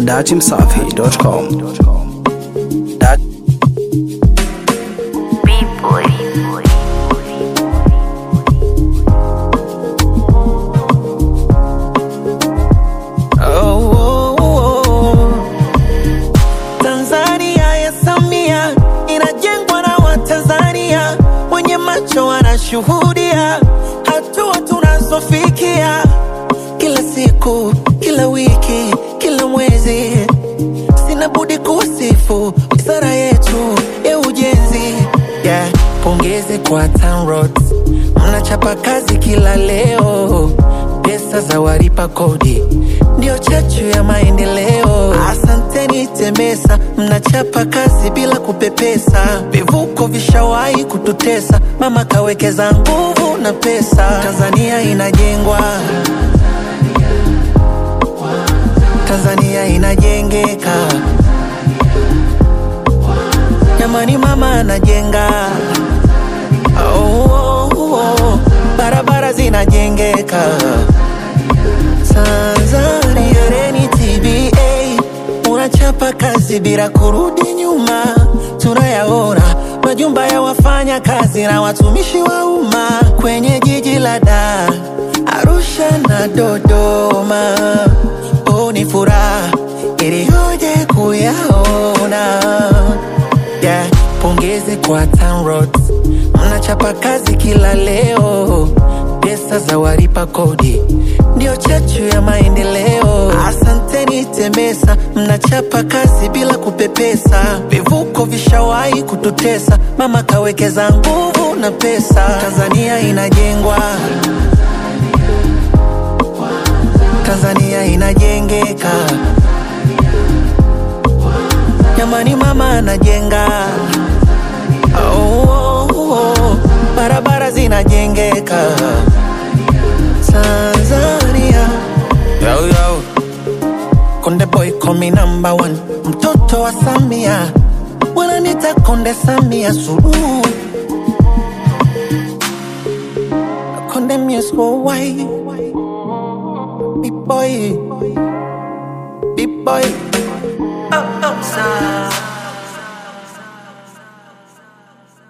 datimsafi.com. Oh, oh, oh. Tanzania ya Samia inajengwa na Watanzania wenye macho wanashuhudia hatua tunazofikia kila siku, kila wiki, kila mwezi. Sina budi kuwasifu wizara yetu ya ujenzi yeah. Pongezi kwa TANROADS, mnachapa kazi kila leo, pesa za walipa kodi ndio chachu ya maendeleo. Asanteni TEMESA, mnachapa kazi bila kupepesa. Vivuko vishawahi kututesa, mama kawekeza nguvu na pesa. Tanzania inajengwa, Tanzania inajengeka. Jamani, mama anajenga. Oh, oh, oh. Barabara zinajengeka. Tanzania reni TBA unachapa kazi bila kurudi nyuma, tunayaona majumba ya wafanya kazi na watumishi wa umma kwenye jiji la Dar, Arusha na Dodoma. Oh, ni furaha iliyoje kuyaona yeah. Pongezi kwa TANROADS, mnachapa kazi kila leo, pesa za walipa kodi ndio chachu ya maendeleo. Asanteni TEMESA, mnachapa kazi bila kupepesa. Vivuko vishawahi kututesa, mama kawekeza nguvu na pesa. Tanzania inajengwa, Tanzania inajengeka. Jamani, mama anajenga. Oh, oh, oh. Barabara zinajengeka. Tanzania yo, yo. Konde boy call me number one, mtoto wa Samia wananita Konde Samia Suluhu, Konde music worldwide, big boy, big boy. Oh, oh,